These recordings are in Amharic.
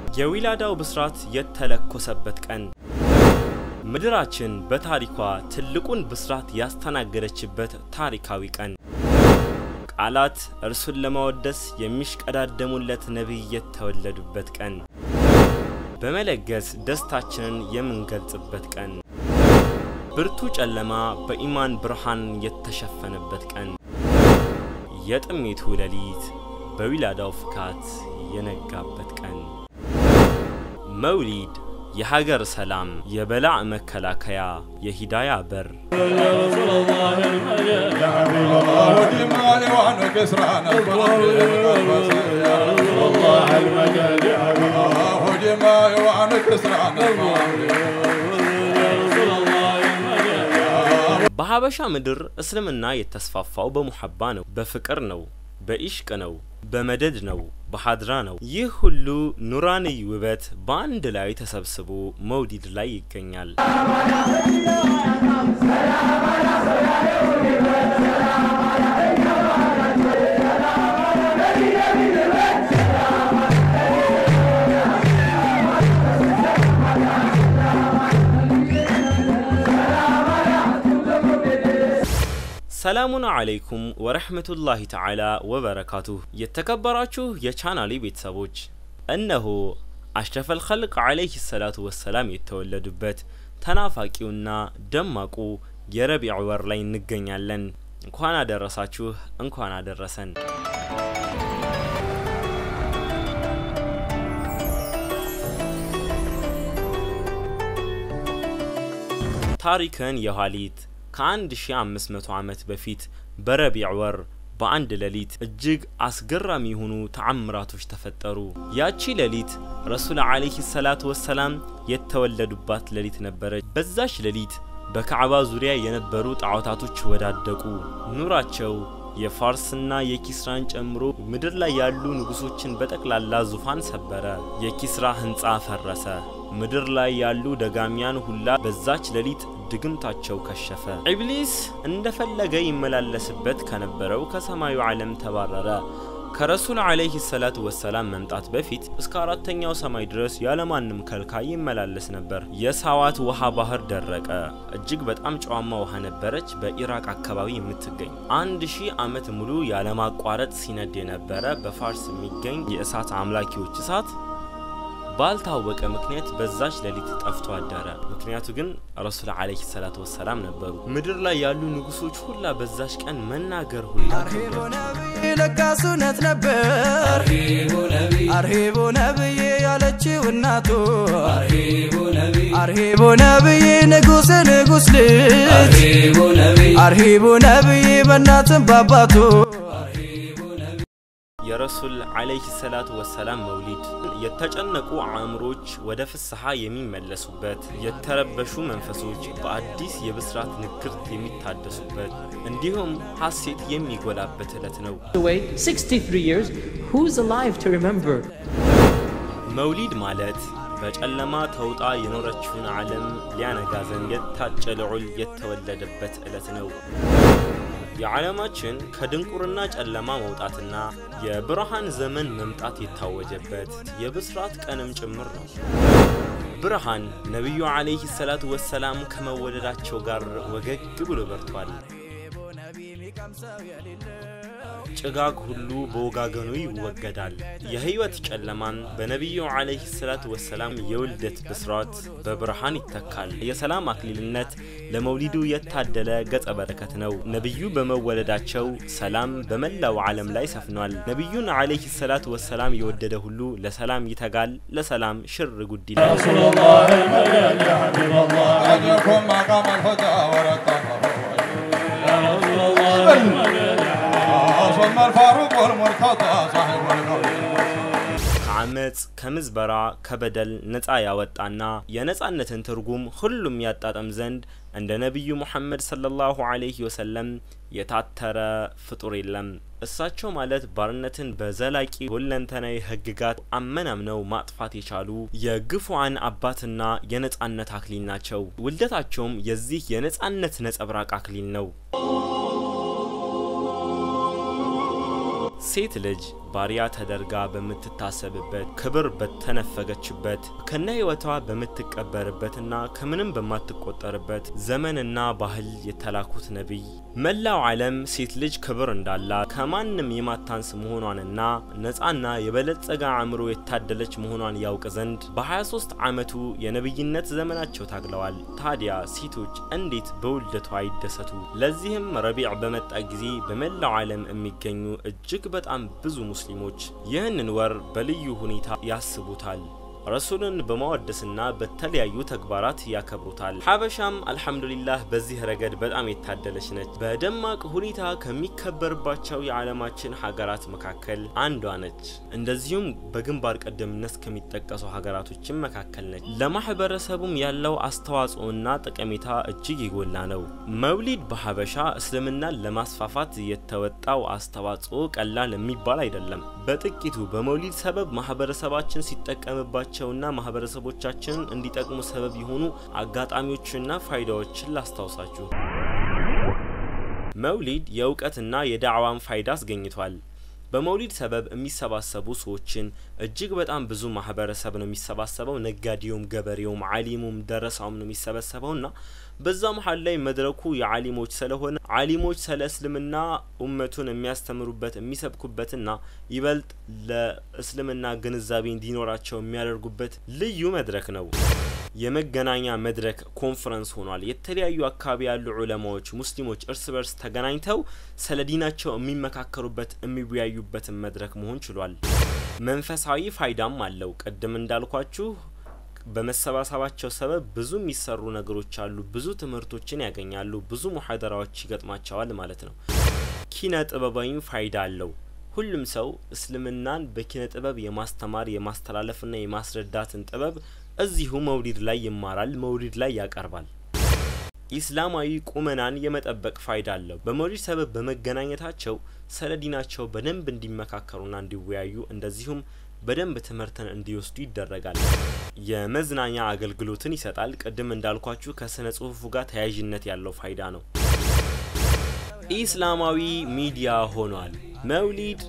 የዊላዳው ብስራት የተለኮሰበት ቀን ምድራችን በታሪኳ ትልቁን ብስራት ያስተናገደችበት ታሪካዊ ቀን ቃላት እርሱን ለማወደስ የሚሽቀዳደሙለት ነቢይ የተወለዱበት ቀን በመለገስ ደስታችንን የምንገልጽበት ቀን ብርቱ ጨለማ በኢማን ብርሃን የተሸፈነበት ቀን የጥሜቱ ሌሊት በዊላዳው ፍካት የነጋበት ቀን መውሊድ የሀገር ሰላም፣ የበላዕ መከላከያ፣ የሂዳያ በር በሀበሻ ምድር እስልምና የተስፋፋው በሙሐባ ነው፣ በፍቅር ነው፣ በኢሽቅ ነው፣ በመደድ ነው፣ በሀድራ ነው። ይህ ሁሉ ኑራንይ ውበት በአንድ ላይ ተሰብስቦ መውሊድ ላይ ይገኛል። ሰላሙን አለይኩም ወረህመቱላሂ ተዓላ ወበረካቱሁ። የተከበራችሁ የቻናሌ ቤተሰቦች እነሆ አሽረፈል ኸልቅ ዓለይህ ሰላቱ ወሰላም የተወለዱበት ተናፋቂውና ደማቁ የረቢዕ ወር ላይ እንገኛለን። እንኳን አደረሳችሁ፣ እንኳን አደረሰን። ታሪክን የኋሊት ከ1500 ዓመት በፊት በረቢዕ ወር በአንድ ሌሊት እጅግ አስገራሚ የሆኑ ተአምራቶች ተፈጠሩ። ያቺ ሌሊት ረሱል ዓለይሂ ሰላቱ ወሰላም የተወለዱባት ሌሊት ነበረች። በዛች ሌሊት በካዕባ ዙሪያ የነበሩ ጣዖታቶች ወዳደቁ። ኑራቸው የፋርስና የኪስራን ጨምሮ ምድር ላይ ያሉ ንጉሶችን በጠቅላላ ዙፋን ሰበረ። የኪስራ ህንፃ ፈረሰ። ምድር ላይ ያሉ ደጋሚያን ሁላ በዛች ሌሊት ድግምታቸው ከሸፈ። ኢብሊስ እንደፈለገ ይመላለስበት ከነበረው ከሰማዩ ዓለም ተባረረ። ከረሱል ዓለይሂ ሰላቱ ወሰላም መምጣት በፊት እስከ አራተኛው ሰማይ ድረስ ያለማንም ከልካይ ይመላለስ ነበር። የሳዋት ውሃ ባህር ደረቀ። እጅግ በጣም ጨዋማ ውሃ ነበረች፣ በኢራቅ አካባቢ የምትገኝ አንድ ሺህ ዓመት ሙሉ ያለማቋረጥ ሲነድ የነበረ በፋርስ የሚገኝ የእሳት አምላኪዎች እሳት ባልታወቀ ምክንያት በዛች ሌሊት ጠፍቶ አደረ። ምክንያቱ ግን ረሱል ዓለይሂ ሰላቱ ወሰላም ነበሩ። ምድር ላይ ያሉ ንጉሶች ሁላ በዛች ቀን መናገር ሁላ ለካስ እውነት ነበር አርሂቡ ነብዬ ያለችው እናቱ አርሂቡ ነብዬ ንጉስ ንጉስ ልጅ አርሂቡ ነብዬ በእናትም ባባቱ የረሱል ዓለይሂ ሰላቱ ወሰላም መውሊድ የተጨነቁ አእምሮች ወደ ፍስሐ የሚመለሱበት፣ የተረበሹ መንፈሶች በአዲስ የብስራት ንግርት የሚታደሱበት እንዲሁም ሐሴት የሚጎላበት ዕለት ነው። away 63 years. Who's alive to remember? መውሊድ ማለት በጨለማ ተውጣ የኖረችውን ዓለም ሊያነጋ ዘንድ የታጨ ልዑል የተወለደበት ዕለት ነው። የዓለማችን ከድንቁርና ጨለማ መውጣትና የብርሃን ዘመን መምጣት የታወጀበት የብስራት ቀንም ጭምር ነው። ብርሃን ነቢዩ ዓለይሂ ሰላቱ ወሰላም ከመወለዳቸው ጋር ወገግ ብሎ በርቷል። ጭጋግ ሁሉ በወጋገኑ ይወገዳል። የህይወት ጨለማን በነቢዩ ዓለይሂ ሰላቱ ወሰላም የውልደት ብስራት በብርሃን ይተካል። የሰላም አክሊልነት ለመውሊዱ የታደለ ገጸ በረከት ነው። ነቢዩ በመወለዳቸው ሰላም በመላው ዓለም ላይ ሰፍኗል። ነቢዩን ዓለይሂ ሰላቱ ወሰላም የወደደ ሁሉ ለሰላም ይተጋል፣ ለሰላም ሽር ጉድ ይላል። أجركم مقام الهدى ورقمه ثم الفاروق والمرتضى صاحب القول ከአመፅ ከምዝበራ ከበደል ነፃ ያወጣና የነፃነትን ትርጉም ሁሉም ያጣጠም ዘንድ እንደ ነቢዩ ሙሐመድ ሰለላሁ ዐለይሂ ወሰለም የታተረ ፍጡር የለም። እሳቸው ማለት ባርነትን በዘላቂ ሁለንተናዊ ህግጋት አመናምነው ማጥፋት የቻሉ የግፉዓን አባትና የነፃነት አክሊል ናቸው። ውልደታቸውም የዚህ የነፃነት ነጸብራቅ አክሊል ነው። ሴት ልጅ ባሪያ ተደርጋ በምትታሰብበት ክብር በተነፈገችበት ከነ ህይወቷ በምትቀበርበትና ከምንም በማትቆጠርበት ዘመንና ባህል የተላኩት ነቢይ መላው ዓለም ሴት ልጅ ክብር እንዳላት ከማንም የማታንስ መሆኗንና ነፃና የበለጸገ አእምሮ የታደለች መሆኗን ያውቅ ዘንድ በ23 ዓመቱ የነቢይነት ዘመናቸው ታግለዋል። ታዲያ ሴቶች እንዴት በውልደቷ አይደሰቱ? ለዚህም ረቢዕ በመጣ ጊዜ በመላው ዓለም የሚገኙ እጅግ በጣም ብዙ ሙስሊሞች ይህንን ወር በልዩ ሁኔታ ያስቡታል። ረሱልን በማወደስና በተለያዩ ተግባራት ያከብሩታል። ሀበሻም አልሐምዱሊላህ በዚህ ረገድ በጣም የታደለች ነች። በደማቅ ሁኔታ ከሚከበርባቸው የዓለማችን ሀገራት መካከል አንዷ ነች። እንደዚሁም በግንባር ቀደምነት ከሚጠቀሱ ሀገራቶችም መካከል ነች። ለማህበረሰቡም ያለው አስተዋጽኦና ጠቀሜታ እጅግ የጎላ ነው። መውሊድ በሀበሻ እስልምናን ለማስፋፋት የተወጣው አስተዋጽኦ ቀላል የሚባል አይደለም። በጥቂቱ በመውሊድ ሰበብ ማህበረሰባችን ሲጠቀምባቸው ና ማህበረሰቦቻችንን እንዲጠቅሙ ሰበብ የሆኑ አጋጣሚዎችና ፋይዳዎችን ላስታውሳችሁ። መውሊድ የእውቀትና የዳዕዋን ፋይዳ አስገኝቷል። በመውሊድ ሰበብ የሚሰባሰቡ ሰዎችን እጅግ በጣም ብዙ ማህበረሰብ ነው የሚሰባሰበው። ነጋዴውም፣ ገበሬውም፣ አሊሙም ደረሳውም ነው የሚሰበሰበውና በዛ መሀል ላይ መድረኩ የአሊሞች ስለሆነ አሊሞች ስለ እስልምና ኡመቱን የሚያስተምሩበት የሚሰብኩበትና ይበልጥ ለእስልምና ግንዛቤ እንዲኖራቸው የሚያደርጉበት ልዩ መድረክ ነው። የመገናኛ መድረክ ኮንፈረንስ ሆኗል። የተለያዩ አካባቢ ያሉ ዑለማዎች ሙስሊሞች እርስ በርስ ተገናኝተው ስለ ዲናቸው የሚመካከሩበት የሚወያዩበትን መድረክ መሆን ችሏል። መንፈሳዊ ፋይዳም አለው። ቅድም እንዳልኳችሁ በመሰባሰባቸው ሰበብ ብዙ የሚሰሩ ነገሮች አሉ። ብዙ ትምህርቶችን ያገኛሉ። ብዙ ሙሐደራዎች ይገጥማቸዋል ማለት ነው። ኪነ ጥበባዊ ፋይዳ አለው። ሁሉም ሰው እስልምናን በኪነ ጥበብ የማስተማር የማስተላለፍና የማስረዳትን ጥበብ እዚሁ መውሊድ ላይ ይማራል፣ መውሊድ ላይ ያቀርባል። ኢስላማዊ ቁመናን የመጠበቅ ፋይዳ አለው። በመውሊድ ሰበብ በመገናኘታቸው ስለ ዲናቸው በደንብ እንዲመካከሩና እንዲወያዩ እንደዚሁም በደንብ ትምህርትን እንዲወስዱ ይደረጋል። የመዝናኛ አገልግሎትን ይሰጣል። ቅድም እንዳልኳችሁ ከስነ ጽሁፉ ጋር ተያያዥነት ያለው ፋይዳ ነው። ኢስላማዊ ሚዲያ ሆኗል። መውሊድ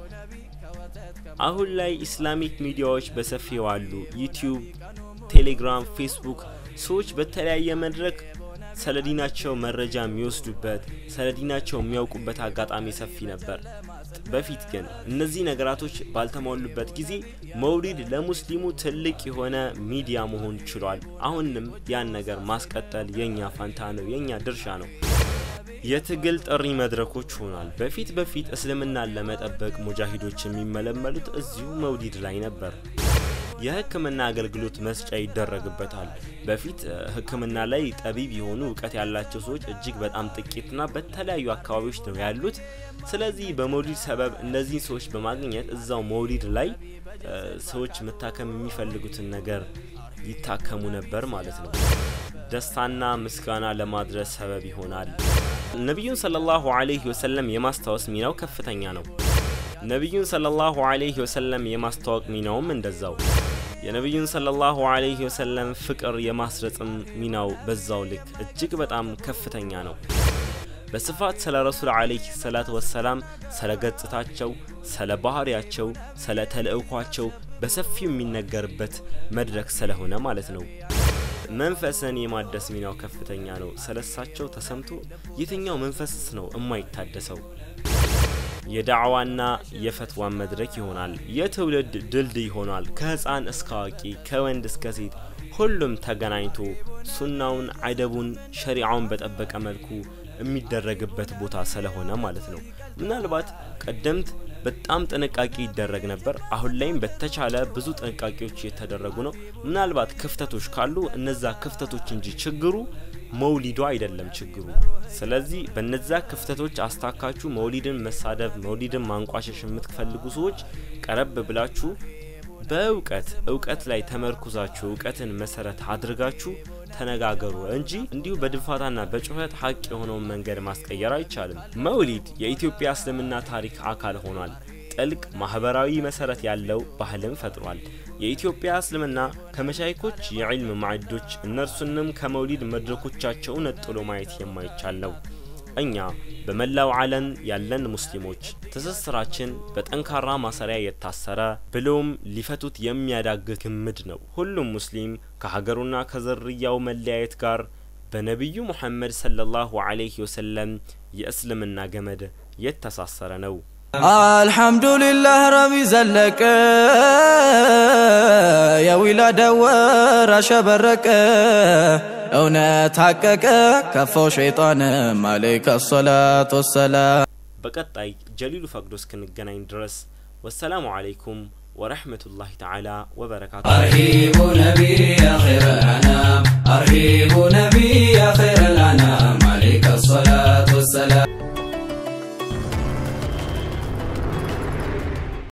አሁን ላይ ኢስላሚክ ሚዲያዎች በሰፊው አሉ። ዩቲዩብ፣ ቴሌግራም፣ ፌስቡክ ሰዎች በተለያየ መድረክ ስለ ዲናቸው መረጃ የሚወስዱበት ስለ ዲናቸው የሚያውቁበት አጋጣሚ ሰፊ ነበር። በፊት ግን እነዚህ ነገራቶች ባልተሟሉበት ጊዜ መውሊድ ለሙስሊሙ ትልቅ የሆነ ሚዲያ መሆን ችሏል። አሁንም ያን ነገር ማስቀጠል የኛ ፋንታ ነው፣ የኛ ድርሻ ነው። የትግል ጥሪ መድረኮች ሆኗል። በፊት በፊት እስልምናን ለመጠበቅ ሙጃሂዶች የሚመለመሉት እዚሁ መውሊድ ላይ ነበር። የሕክምና አገልግሎት መስጫ ይደረግበታል። በፊት ሕክምና ላይ ጠቢብ የሆኑ እውቀት ያላቸው ሰዎች እጅግ በጣም ጥቂትና በተለያዩ አካባቢዎች ነው ያሉት። ስለዚህ በመውሊድ ሰበብ እነዚህን ሰዎች በማግኘት እዛው መውሊድ ላይ ሰዎች መታከም የሚፈልጉትን ነገር ይታከሙ ነበር ማለት ነው። ደስታና ምስጋና ለማድረስ ሰበብ ይሆናል። ነቢዩን ሰለላሁ ዐለይሂ ወሰለም የማስታወስ ሚናው ከፍተኛ ነው። ነቢዩን ሰለላሁ ዐለይሂ ወሰለም የማስተዋወቅ ሚናውም እንደዛው። የነቢዩን ሰለላሁ ዐለይሂ ወሰለም ፍቅር የማስረጽም ሚናው በዛው ልክ እጅግ በጣም ከፍተኛ ነው። በስፋት ስለ ረሱል ዐለይሂ ሰላት ወሰላም ስለ ገጽታቸው፣ ስለ ባህሪያቸው፣ ስለ ተልእኳቸው በሰፊው የሚነገርበት መድረክ ስለሆነ ማለት ነው። መንፈስን የማደስ ሚናው ከፍተኛ ነው። ስለሳቸው ተሰምቶ የትኛው መንፈስስ ነው የማይታደሰው? የዳዕዋና የፈትዋን መድረክ ይሆናል። የትውልድ ድልድይ ይሆናል። ከህፃን እስከ አዋቂ፣ ከወንድ እስከ ሴት ሁሉም ተገናኝቶ ሱናውን፣ አደቡን፣ ሸሪዓውን በጠበቀ መልኩ የሚደረግበት ቦታ ስለሆነ ማለት ነው። ምናልባት ቀደምት በጣም ጥንቃቄ ይደረግ ነበር። አሁን ላይም በተቻለ ብዙ ጥንቃቄዎች እየተደረጉ ነው። ምናልባት ክፍተቶች ካሉ እነዛ ክፍተቶች እንጂ ችግሩ መውሊዱ አይደለም ችግሩ። ስለዚህ በነዛ ክፍተቶች አስታካችሁ መውሊድን መሳደብ፣ መውሊድን ማንቋሸሽ የምትፈልጉ ሰዎች ቀረብ ብላችሁ በእውቀት እውቀት ላይ ተመርኩዛችሁ እውቀትን መሰረት አድርጋችሁ ተነጋገሩ እንጂ እንዲሁ በድንፋታና በጩኸት ሀቅ የሆነውን መንገድ ማስቀየር አይቻልም። መውሊድ የኢትዮጵያ እስልምና ታሪክ አካል ሆኗል። ጥልቅ ማህበራዊ መሰረት ያለው ባህልን ፈጥሯል። የኢትዮጵያ እስልምና ከመሻይኮች የዕልም ማዕዶች እነርሱንም ከመውሊድ መድረኮቻቸው ነጥሎ ማየት የማይቻል ነው። እኛ በመላው ዓለም ያለን ሙስሊሞች ትስስራችን በጠንካራ ማሰሪያ የታሰረ ብሎም ሊፈቱት የሚያዳግት ግምድ ነው። ሁሉም ሙስሊም ከሀገሩና ከዝርያው መለያየት ጋር በነቢዩ ሙሐመድ ሰለላሁ ዐለይሂ ወሰለም የእስልምና ገመድ የተሳሰረ ነው። አልሐምዱሊላህ ረቢ ዘለቀ የዊላደ ወር አሸበረቀ እውነት ሐቀቀ ከፋው ሸይጣንም አለይከ ሰላት ወሰላም በቀጣይ ጀሊሉ ፈቅዶ እስክንገናኝ ድረስ ወሰላሙ አለይኩም ወረሕመቱላሂ ተዓላ ወበረካቱ።